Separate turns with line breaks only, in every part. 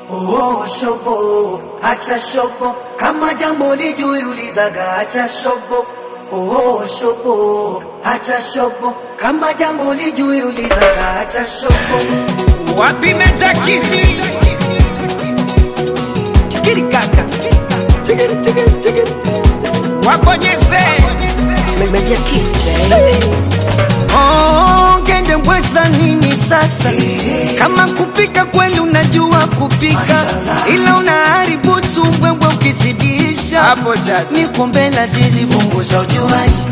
Oh, shobo, acha shobo, kama jambo lijui ulizaga, acha shobo. Oh, shobo, acha shobo, kama jambo lijui ulizaga, acha shobo.
Wapi Meja Kizi?
Chikiri kaka, chikiri chikiri chikiri,
Wabonyeze.
Meja Kiss, baby.
Oh, ngende mbweza nini sasa? Kama kupika kweli unajua kupika,
Mashallah.
ila unaharibu tumbwembwe ukizidisha.
Hapo jaji.
Niko mbele zizi
punguza ujuaji.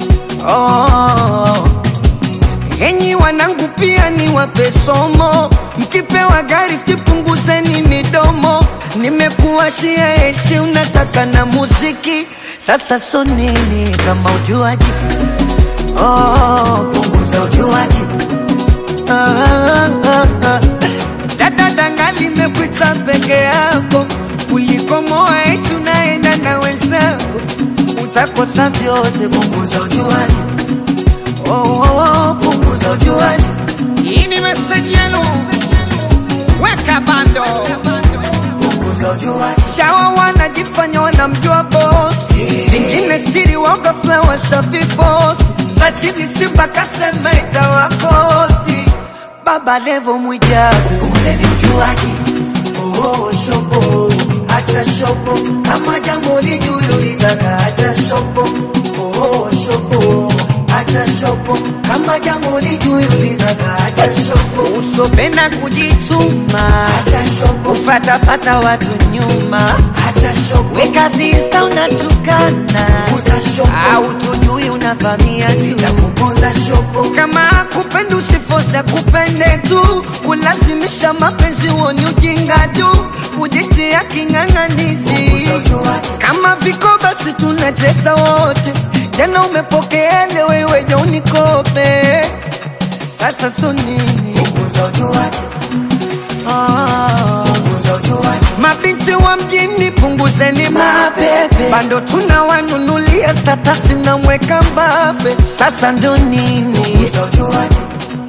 Oh, enyi wanangu pia ni wape somo, mkipewa gari punguzeni midomo. Nimekuwashia esi unataka na muziki, sasa so nini kama ujuaji? Oh,
Punguza ujuaji.
ah, ah, ah, ah. Dada danga limekuita peke yako kuliko moa eti unaenda na wenzako, utakosa vyote.
Punguza ujuaji.
Oh, oh, oh,
Punguza ujuaji.
Hii ni meseji yenu. Weka bando.
Punguza ujuaji.
Chawa wanajifanya wanamjua boss, vingine siri waga flower safi post za chini Simba kasema itawakosti. Baba Levo Mwijaku
Punguzeni ujuaji. Oh, shobo, acha shobo, kama jambo lijui ulizaga, acha shobo. Oh, shobo, acha shobo, kama jambo lijui ulizaga, acha shobo.
usopenda kujituma,
Acha shobo,
ufatafata watu nyuma,
acha shobo,
weka zista unatukana,
punguza shobo,
au tujui unavamia tu
sitakuponza shobo.
kama kupenda usifosa kupende tu kulazimisha mapenzi woni ujinga tu kujitia king'ang'anizi
Punguza ujuaji.
kama viko basi tunacheza wote jana upokeele wewe jo unikope sasa so nini
Punguza ujuaji.
ah.
Punguza ujuaji.
mabinti wa mjini punguzeni
Mapepe.
bando tunawanunulia statasi mnamweka mbabe sasa ndo nini
Punguza ujuaji.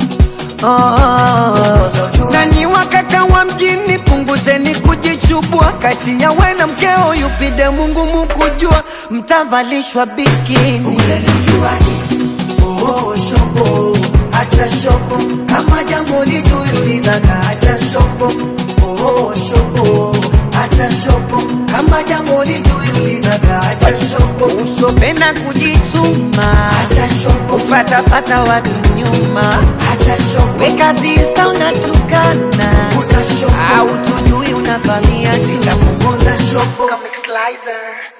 Oh, nanyi wakaka wa mjini punguzeni kujichubua kati ya we na mkeo yupide Mungu mukujua mtavalishwa bikini
Punguzeni ujuaji. Oh, shobo, acha shobo, kama jambo lijui ulizaga, acha shobo. Oh, shobo, acha shobo, kama jambo lijui ulizaga, acha shobo.
usopenda kujituma
Acha shobo,
ufatafata watu nyuma
acha shobo,
weka zista unatukana
punguza shobo,
au tujui unavamia tu
sitakuponza shobo.
Comic Slicer.